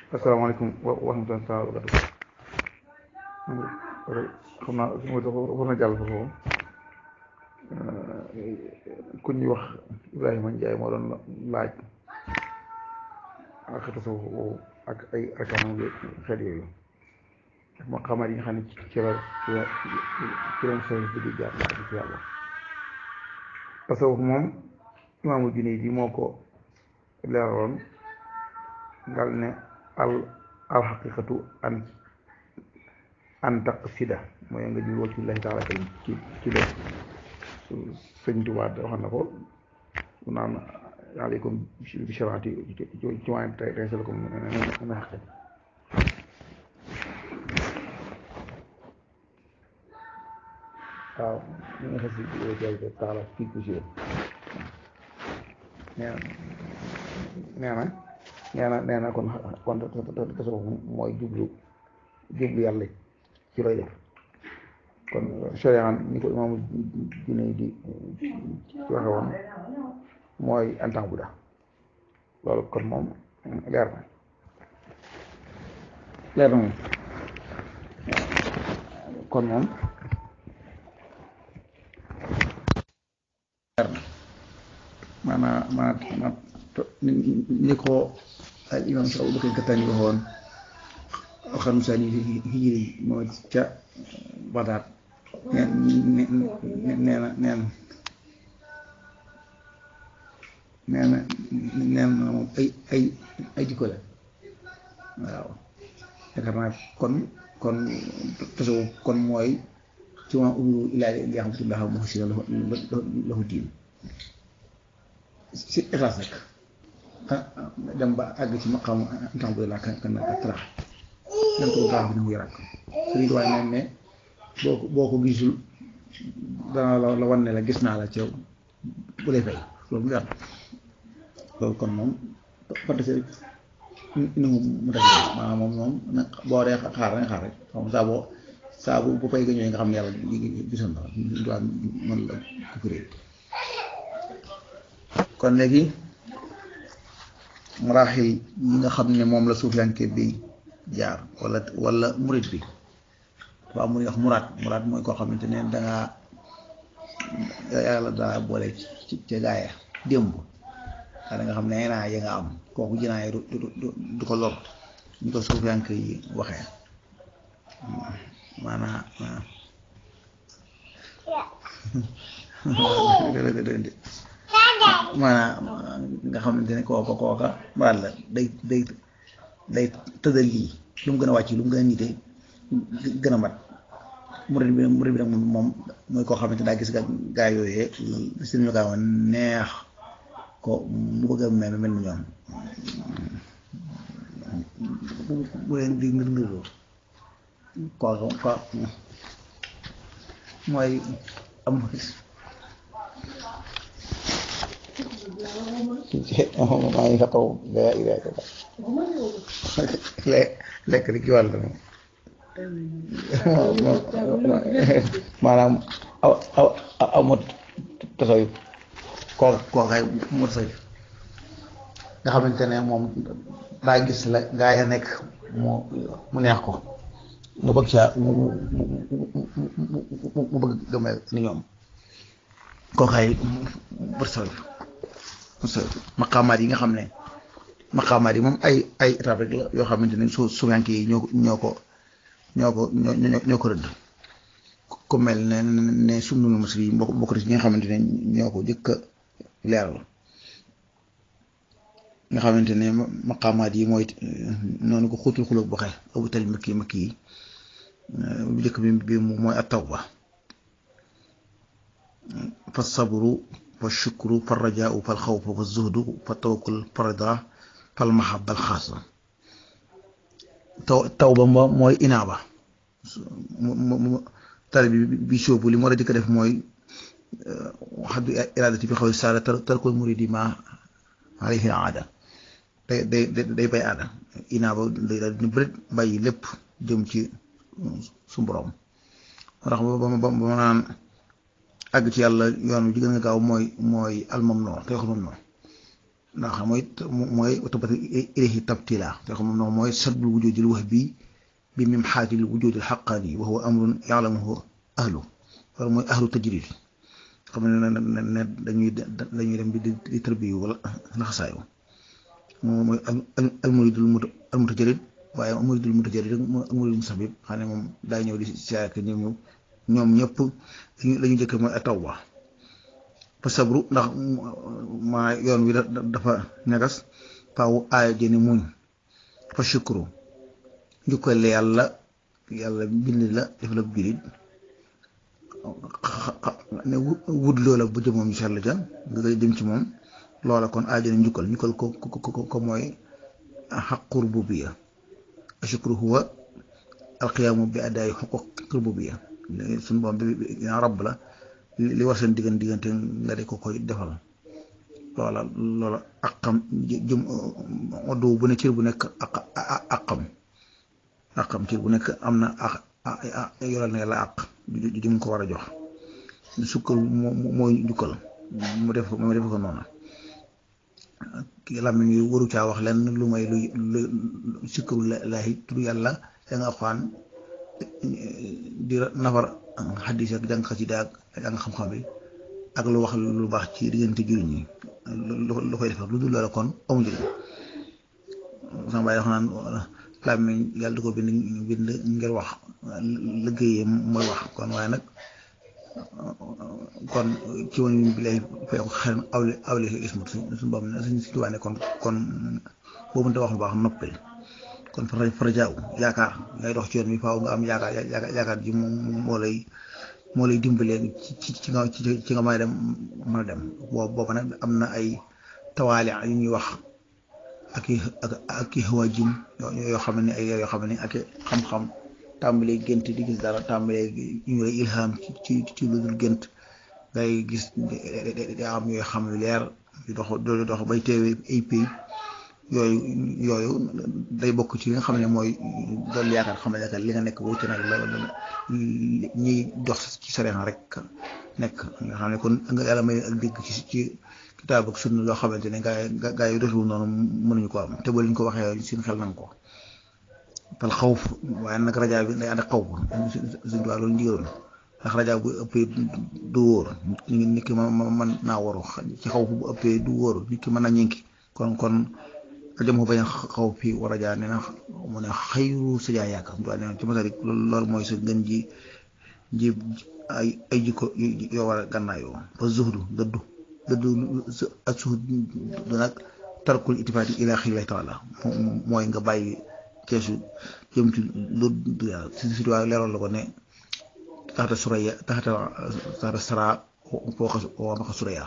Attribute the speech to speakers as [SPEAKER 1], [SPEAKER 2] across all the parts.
[SPEAKER 1] asalaamaaleykum wa rahmatulah taala wa barakatu xam naa war na jàll foofu ku ñuy wax Ibrahima Ndiaye moo doon laaj ak tasawuf ak ay arkaanam xeet yooyu moo xamaat yi nga xam ne ci la ci la ci leen service bi di jaar la ci yàlla tasawuf moom imaamu Junayd yi moo ko leeraloon ngal ne al al xaqiqatu an an taqsida mooy nga jublu ci Allaahi taala karim ci ci lépp sëñ Tuubaa waxoon na ko mu naan aleykum bi sharaati ci waan tey tey sel ko na xaqe waaw ñu nga xasi jay taala kii ku si nee na nee na nee na kon kon tasawuf mooy jublu jublu yàlla ci looy def kon sharia ni ko imaamu Junayd di waxe woon mooy antan bu da loolu kon moom leer na leer na moom kon moom leer na maanaam maanaam ni ko al imam sa Abubakar Kattaani waxoon alxarnu saani hijri moo ca Badaat nee nee na nee na nee na nee na moom ay ay ay jikko la waaw yaakaar naa kon kon tasawuf kon mooy ci ma umiru ilaa li nga xam ne laa muxsina lahu diin si ixlaas rek dem ba àgg ci maqaam temps bu laa kan kan ak tarax dem ko baax bi na muy rakk sëriñ waaye neen ne boo ko boo ko gisul dana la la wan ne la gis naa la ca bu lay fay loolu mu leer loolu kon moom fantasi rek ina mu mu tax maanaam moom moom na boo dee xaar nga xaar rek xam saa boo saa bu bu fay ga ñëwee nga xam ne yàlla gisoon na la mën la ko firee kon léegi maraaxil yi nga xam ne moom la suufiyanke bi jaar wala wala murit bi dafa am mu wax muraat muraat mooy koo xamante ne dangaa yàlla daa boole ci ca gaaya démb da nga xam ne naa ya nga am kooku jinaay du du ko lor ñu ko suufiyanke yi waxee maanaa maanaam nga xamante ne kooka kooka muraat la day day day tëddal lii lu mu gën a wàcc lu mu gën a nite gën a mat murid bi murid bi nag moom mooy koo xamante daa gis ga gaa yooyee seen ñu kaa neex ko mu bëgg a mel mel ni ñoom bu leen di ngir ngirloo kooka ko mooy am maa ngi xataw gaa yi lekk li ci wàll moom maanaam aw aw aw mot tasaw koo koo kay mu tasaw nga xamante ne moom daa gis la gaa ya nekk mu mu neex ko mu bëgg saa mu mu bëgg gëmel ni ñoom koo kay mu tasaw maqaamaat yi nga xam ne maqaamaat yi moom ay ay étape rek la yoo xamante ne su suufiyanke yi ñoo ñoo ko ñoo ko ñoo ñoo ko rëdd ku mel ne ne sumnul masri yi mbokk bokk ci ñi nga xamante ne ñoo ko jëkk a leeral nga xamante ne maqaamaat yi mooy noonu ko xuutul xulóog boxe abu tali makki makki yi bu jëkk bi bi mooy at tawba fa sabru fa shukru fa rajaau fa alxawfu fa zuhdu fa tawakkul fa rida fa almahabba alxaasa taw taw ba mooy inaaba tari bi bi sóobu li mu war a jëkk def mooy xaddu iraadati bi xaw saada tarkul muridi ma alayhi aada day day day bay aada inaaba day daal di bërit bàyyi lépp jëm ci su borom ndax ba ba ba ma naan àgg ci yàlla yoon wi ji gën nga gaaw mooy mooy almam noonu te wax moom noonu ndax mooy mooy tabati ilayhi tabtila te xam moom mooy sadbul wujudil wax bii bi mim xaatil wujudil xaqaani wa huwa amrun yaalamuhu ahlu wala mooy ahlu tajrid xam ne ne dañuy dañuy dem di di tërbiyu wala laxasaayu moom mooy almuridul almutajarid waaye almuridul mutajarid rek mooy almuridul musabib xam ne moom daa ñëw di siyaare ak ñoom ñëw ñoom ñëpp la ñu jëkk mooy tawba fa sabru ndax maa yoon wi dafa ñagas faaw aaya jëni muñ fa shukru njukkal yàlla yàlla bind la def la julit ne wut loola bu jëmoom ñu sell ja nga koy dem ci moom loola kon aajana njukkal njukkal ko ko ko mooy xaqu rububiya ashukru huwa alqiyaamu bi adaayi xuquq rububiya suñu boom bi rabb la li war seen diggante diggante nga de ko koy defal loola loola aqam jëm oddu bu ne cër bu nekk aqam aqam cër bu nekk am na a yoral na yàlla àq ju mu ko war a jox sukkal mooy njukkal mu def mu def ko noonu làmmiñ wi waru caa wax lenn lu may lu lu sikkaru laahi tudd yàlla da nga xaan di nafar xaddis ak jàng xasida ak jàng xam-xam bi ak lu wax lu baax ci diggante jullit ñi lu koy defar lu dul loola kon amu njëriñ sama bàyyi wax naan làmmiñ yàlla du ko bind bind ngir wax liggéeyee mooy wax kon waaye nag kon ci woon bi lay fay ko xel awli awli ismu suñu boobu ne suñ si tubaane kon kon boo mënta wax lu baax noppil kon fara farajaaw yaakaar ngay dox ci yoon bi faaw nga am yaakaar yaakaar ji moom moo lay moo lay dimbalee ci ci nga ci nga may dem mën a dem boobu boobu nag am na ay tawaali yu ñuy wax ak i ak ak i xawa jim yoo xam ne ay yoo xam ne ak xam-xam tàmbalee gént di gis dara tàmbalee ñu lay ilham ci ci lu dul gént ngay gis di am yooyu xam yu leer di dox di dox bay teewee ay pays yooyu yooyu day bokk ci li nga xam ne mooy doon yaakaar xam ne li nga nekk wuute nag la ñiy dox ci sareen rek nekk nga xam ne kon nga yàlla may ak dégg ci ci kitaab ak sunna loo xamante ne gaa yi gaa yi doxul noonu mënuñu ko am te ba liñ ko waxee seen xel nañ ko tal xawf waaye nag rajaa bi day ànd ak xaw suñ tuwaa loolu njigéroon ndax rajaa bu ëppee du wóor nit ki ma man naa waru ci xaw bu ëppee du wóor nit ki mën na ñinki kon kon jëm ko bañ xaw fii war a jaar nee na mu ne xayru sa jaay yaakaar tuwaa nee ci masalik loolu mooy sa gën ji ji ay ay jikko yoo war a gànnaayoo ba zuhdu dëddu dëddu ak suhud du nag tarkul itifaati ila xillahi taala mooy nga bàyyi keesu jëm ci lu du yàlla si si waaye leeral la ko ne taxata suraya taxata taxata sara fooxa waamaxa suraya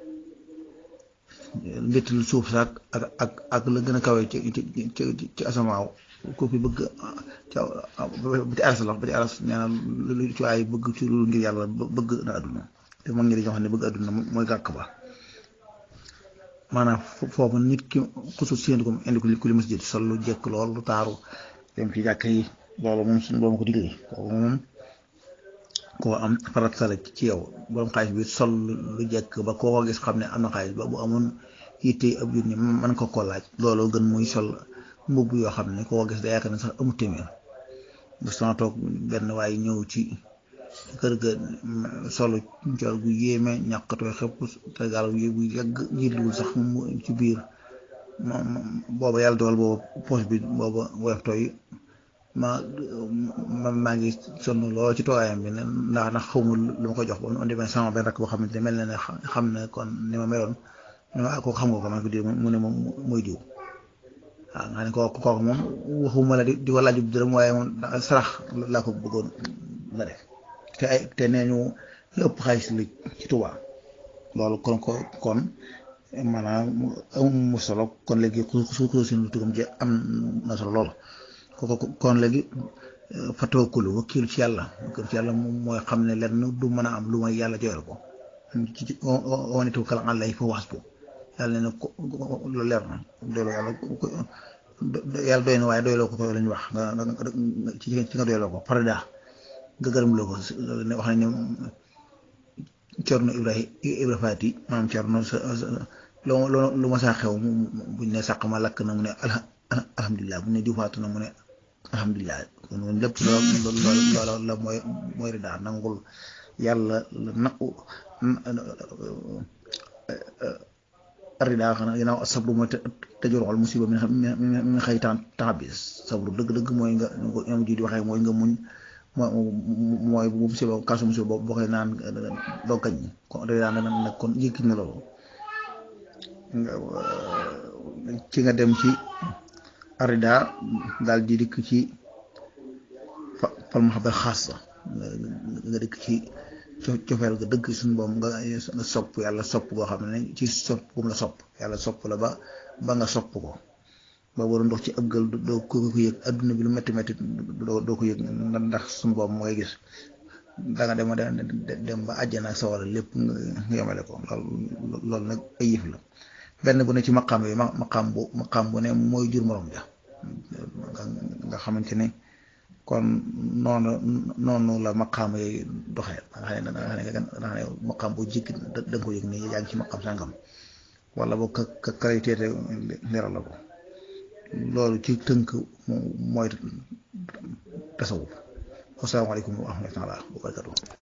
[SPEAKER 1] ndettil suuf saak ak ak ak la gën a kawe ci ci ci asamaaw ko fi bëgg ba ci aras la ba ci aras nee na lu ci waay bëgg ci lu ngir yàlla bëgg na àdduna te mag ñi dañoo xam ne bëgg àdduna mooy gàkk ba maanaam foofu nit ki xusu séentu ko indi ko ku li masjid sol lu jekk lool lu taaru dem ci jàkk yi loolu moom suñu borom ko digle kooku moom koo am farat sala ci yow borom xaalis bi sol lu jekk ba koo ko gis xam ne am na xaalis ba bu amoon yitte ab jur ni mën ko koo laaj loolu gën muy sol mbubb yoo xam ne koo ko gis da yaakaar ne sax amul téeméer bés sama toog benn waaye ñëw ci kër ga solo cool gu yéeme ñàkkatoo xëpp te gaal bu yàgg jiitluwul sax mu ci biir booba yàlla dogal booba poche bi booba woyof tooy ma ma maa ngi sonn lool ci toogaayam bi ndax ndax xawma lu ma ko jox ba on demee sama benn rakk boo xamante ne mel na ne xam ne kon ni ma meloon ne ma ko xam nga ko man ko di mu ne moom mooy diw waaw nga ne kooku kooku moom waxuma la di ko laaj bu dërëm waaye moom sarax laa ko bëggoon la def te ay te nee ñu ëpp xaalis li ci Tuubaa loolu kon ko kon maanaam mu solo kon léegi su ko suñu tugam ji am na solo lool kon léegi fa tawakkulu wakkilu ci yàlla wakkilu ci yàlla moom mooy xam ne lenn du mën a am lu may yàlla joyal ko ci wane tawakkal ala fa hasbu yàlla ne ko loolu leer na loolu yàlla yàlla doy na waaye doyloo ko ko lañu wax nga ci ci nga doyloo ko farida nga gërëm loo ko ne wax nañ ne Cerno Ibrahima Ibra Faati maanaam Cerno sa
[SPEAKER 2] loo lu ma saa xew buñ ne sàq ma lakk na mu ne alhamdulilah buñ ne diw faatu na mu ne alhamdulilah kon lépp loolu loolu la mooy mooy ridaa nangul yàlla na ridaa xanaa ginnaaw sabru mooy tëjul xol musiba mi mi xëy temps bi sabru dëgg-dëgg mooy nga ñoom ji di waxee mooy nga muñ mooy bu musiba kaasu musiba boo boo koy naan doo kañ kon ridaa nag kon yëkkit na loolu ci nga dem ci arida daal di dikk ci fal mahabba xaasa nga dikk ci cofeel ga dëgg suñu boom nga nga sopp yàlla sopp goo xam ne ci sopp gum la sopp yàlla sopp la ba ba nga sopp ko ba waroon ndox ci ëggal doo ko ko yëg adduna bi lu metti metti doo ko yëg ndax suñu boom mooy gis da nga dem dem ba àjjana ak sawara lépp nga yemale ko loolu loolu nag ay yëf la benn bu ne ci maqaam yi maqaam bu maqaam bu ne mooy jur morom ja nga xamante ne kon noonu noonu la maqaam yooyu doxee nga xam ne da nga xam ne maqaam bu jikki da nga ko yëg ne yaa ngi ci maqaam sàngam wala boo ka ka qualité leeral la ko loolu ci tënk mooy tasawuf wasalaamaaleykum wa rahmatulah wa barakatuh